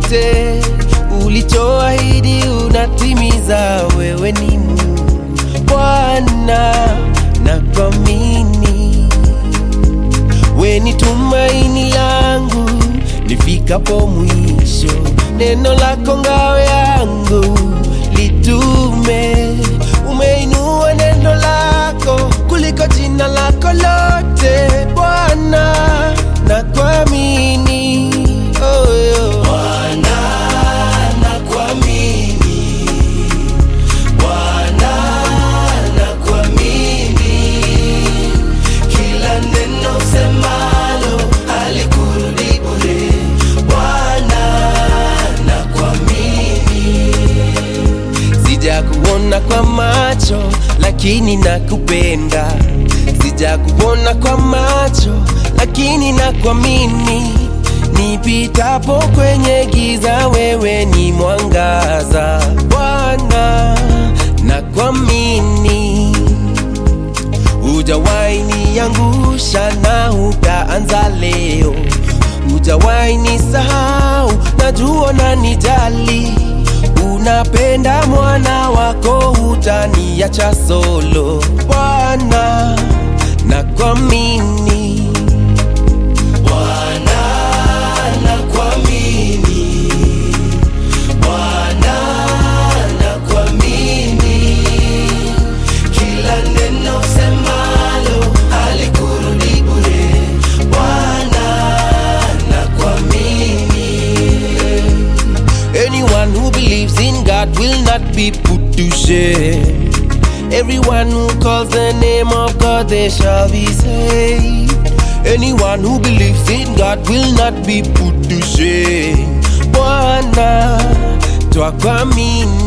chochote ulichoahidi unatimiza. Wewe ni Mungu Bwana, na kuamini we ni tumaini langu nifikapo mwisho. Neno lako ngao yangu litume, umeinua neno lako kuliko jina lako lote Bwana, na kuamini oh, oh. Bwana, na kuamini Bwana, na kuamini kila neno semalo halikurudi bure. Bwana, na kuamini sijakuona kwa macho lakini nakupenda, sijakuona kwa macho lakini nakuamini. Nipitapo kwenye giza, wewe ni mwangaza. Bwana, nakuamini Hujawahi niangusha na utaanza leo, hujawahi nisahau, najua unanijali. Unapenda mwana wako, hutaniacha solo. Bwana, nakuamini. Bwana, nakuamini. Bwana, nakuamini kila neno semalo halikurudi bure. Bwana, nakuamini. Anyone who believes in God will not be put to shame. Everyone who calls the name of God, they shall be saved. Anyone who believes in God will not be put to shame. Bwana, twakuamini